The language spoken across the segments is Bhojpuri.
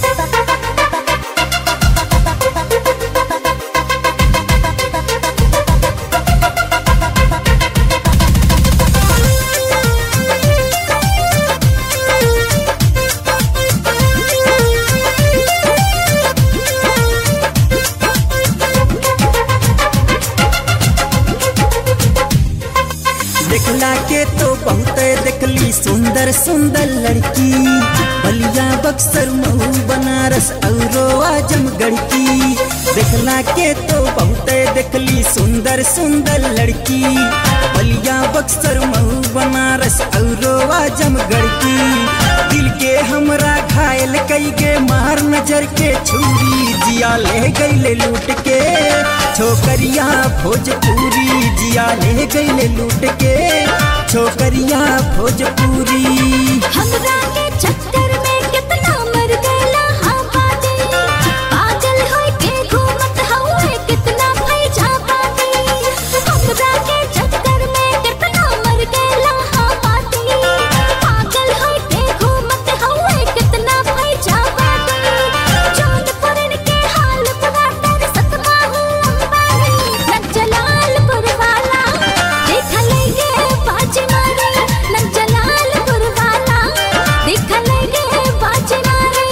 देखला के तो बहुत देखली सुंदर सुंदर लड़की बलिया बक्सर मऊ बनारस औरो आजमगढ़ की देखला के तो बहुत देखली सुंदर सुंदर लड़की बलिया बक्सर मऊ बनारस औरो आजमगढ़ की दिल के हमरा घायल कई के मार नजर के छुरी जिया ले गईले लूट के छोकरिया भोजपुरी जिया ले गईले लूट के छोकरिया भोजपुरी हमरा के चक्कर में कितना मर गइला हाँ बाटे पागल होई के घूमत हउए कितना फैजा बाटे हमरा के चक्कर में कितना मर गइला हाँ बाटे पागल होई के घूमत हउए कितना फैजा बाटे जौनपुरन के हाल बुरा तर सतमा हूँ अंबानी नक जलालपुर वाला देख लेंगे बाज मारे नक जलालपुर वाला देख लेंगे बाज मारे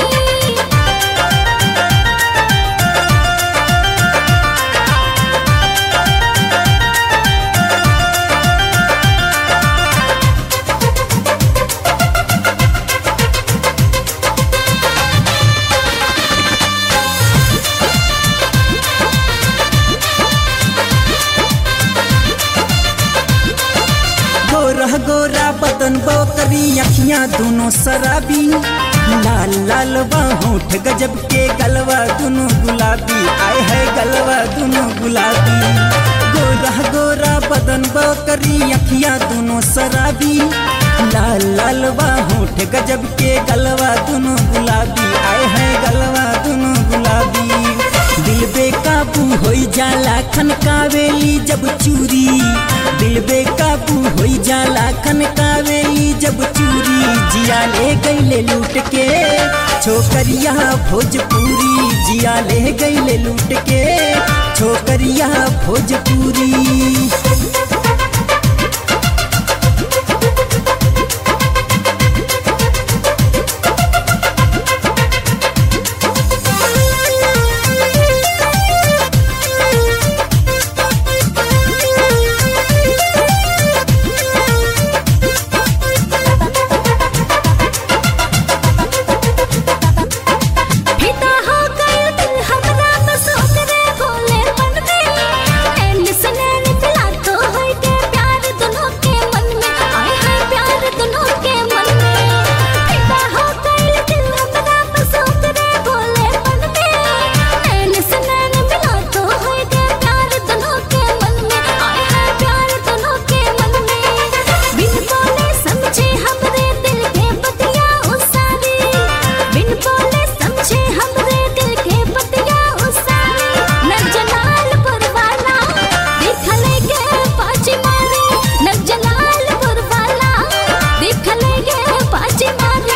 गोरा गोरा बदन बोकरी अखियां दोनों शराबी लाल लाल होठ गजब के गलवा दोनों गुलाबी आए है गलवा दोनों गुलाबी गोरा गोरा बदन बोकरी अखियां दोनों शराबी लाल लाल होठ गजब के गलवा दोनों गुलाबी आए है गलवा दोनों गुलाबी दिल बेकाबू होई जाला खनकावेली जब चूरी दिल बेकाबू होई जाला खनकावेली जब चूरी जिया ले गईले लूट के छोकरिया भोजपुरी जिया ले गईले लूट के छोकरिया भोजपुरी फिदा हो गइल दिल हमरा बस ओकरे भोलेपन में नैन से नैन मिला तो होई के प्यार दोनों के मन में आए हाय प्यार दोनों के मन में फिदा हो गइल दिल हमरा बस ओकरे भोलेपन में नैन से नैन मिला तो होई के प्यार दोनों के मन में आए हाय प्यार दोनों के मन में बिन बोले समझे हमरे दिल के बतिया उसारी बिन बोले समझे हमरे दिल के बतिया उसारी नक जलालपुर वाला देख लेंगे बाजी मारी नक जलालपुर वाला देख लेंगे बाजी मारी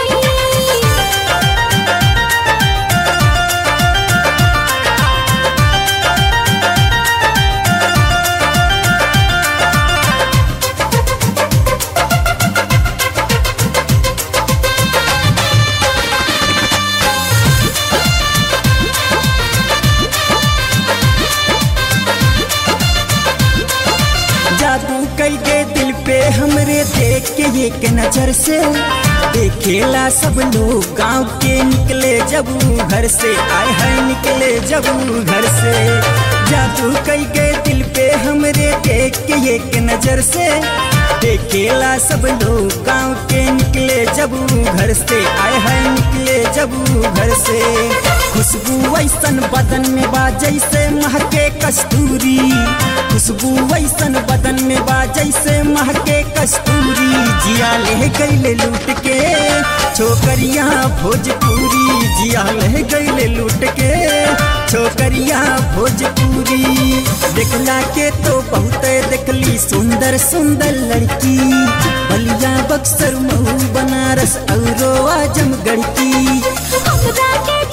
जादू कई के दिल पे हमरे देख के एक नजर से देखेला सब लोग गांव के निकले जब ऊ घर से आए है निकले जब ऊ घर से जादू कई के दिल पे हमरे देख के एक नजर से देखेला सब लोग गांव के निकले जब ऊ घर से आए है निकले जब ऊ घर से खुशबू ऐसन बदन में बा जैसे महके कस्तूरी खुशबू ऐसन बदन में बा जैसे महके कस्तूरी जिया ले गईले लूट के छोकरिया भोजपुरी जिया ले गईले लूट के छोकरिया भोजपुरी देखला के तो बहुत देखली सुंदर सुंदर लड़की बलिया बक्सर मऊ बनारस औरो आजमगढ़ की हमरा के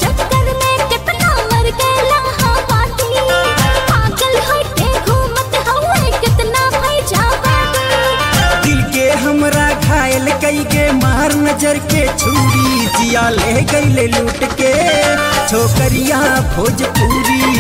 नजर के छुरी जिया ले गईले लूट के छोकरिया भोजपुरी